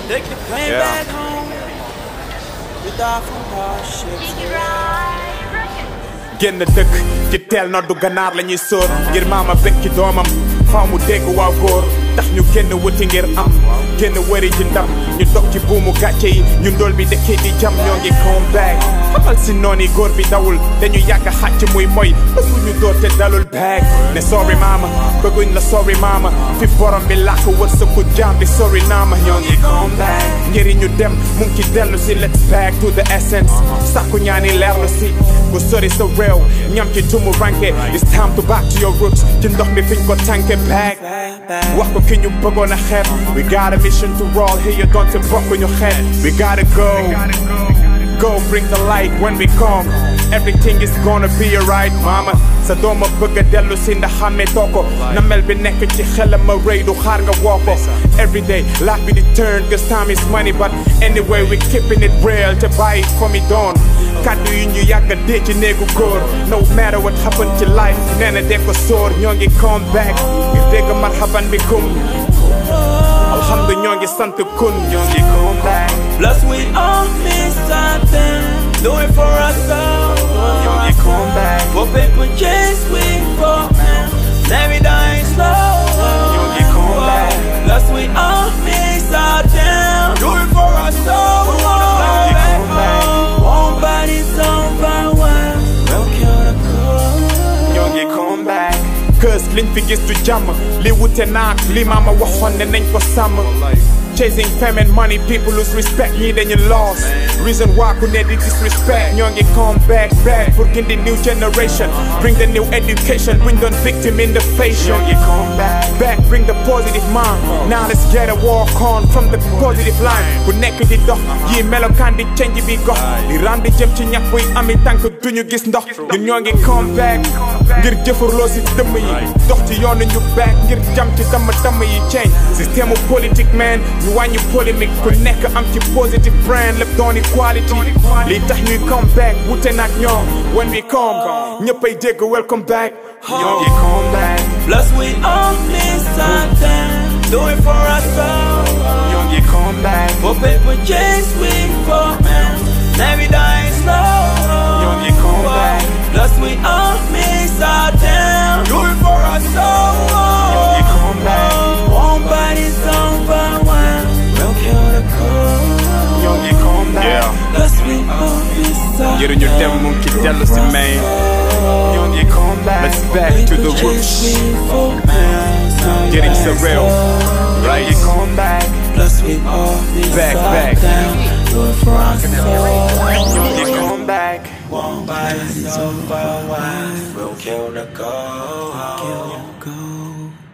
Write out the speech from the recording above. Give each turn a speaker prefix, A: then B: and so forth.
A: Take the pain
B: Yeah.
A: back home. We die from hardships.
B: génn dëkk ci teel na du ganaar la ñuy sóor ngir maama bekki doomam faaw mu dégg waaw góor tax ñu génn wuti ngir am génn wëri ji ndam ñu dog ci buumu gàcce yi ñu ndool bi dëkkee di jam ñoo ngi come back xamal si nooni góor bi dawul dañu yàgg xàcc muy moy bëgguñu door te dalul back ne sorry maama bëgguñ la sorry maama fi borom bi làkk wërsëgu jaam bi sorry naama ñoo ngi come back njëriñu dem mu ngi ci dellu si let's back to the essence sàkku ñaani leerlu si bu sori sa réew ñam ci tumu ranke it's time to back to your roots ci ndox mi fiñ ko tànke back wax ko ki ñu bëggoon a xeeb we got a mission to roll here you don't bokk ñu xeet we gotta go Go bring the light when we come everything is gonna be alright mama sa dooma bëgg a dellu si ndax xàmmee too ko na mel bi nekk ci xelam ma rëy du xaar nga woo ko everyday life bi di turn cause time is money but anyway we keeping it real te bàyyi fa mi doon kàddu yi ñu yàgg a dee ci néegu góor no matter what happened ci life nee na dee ko sóor ñoo ngi come back ngir dégg marhaban bi kum alhamdu ñoo ngi sant kun ñoo ngi come back
A: Plus we all miss something. Do it for ourselves.
B: ñoo ngi come back
A: For people chase we for man. Never dying slow.
B: ñoo ngi come back
A: Plus we all miss something. Do it for ourselves.
B: come back.
A: One body's on fire. We'll kill the cool.
B: ñoo ngi come back cause liñ fi gis du jàmm li wute naak li maama waxoon ne nañ ko sàmm chasing fame and money people lose respect ñii dañu lost reason why ku ne di disrespect ñoo ngi come back back pour gindi new generation bring the new education bring the victim in the face ñoo ngi come back back bring the positive mind now let's get a walk on from the positive line ku nekk di dox yi melokaan di change bi gox di ram di jëm ci ñax buy ami tànk duñu gis ndox ñun ñoo ngi come back ngir jëfurloo si dëmm yi dox ci yoonu ñu back ngir jam ci damm damm yi change système politique man ñu wàññi polémique ku nekk am ci positive brand lépp doon equality lii tax ñuy come back wute nag ñoom when we come ñëppay dégg welcome back ñoo ngi come back
A: Plus we all miss something. Do it for ourselves.
B: ñoo ngi come back
A: For people chase we for man. Never dying slow.
B: ñoo ngi come back
A: Plus we all miss something. Do it for ourselves.
B: ñoo ngi come back
A: One body's on fire. We'll kill the cool.
B: ñoo ngi come back
A: Plus we all miss something.
B: njëriñu dem mu ngi ci dellu si main ñoo ngi come back let's back to the roots njëriñ sa réew right come back
A: Plus we all miss
B: Back, back.
A: something. Do it for ourselves.
B: ñoo ngi come back
A: One body's on fire. We'll kill the gold. Kill the gold.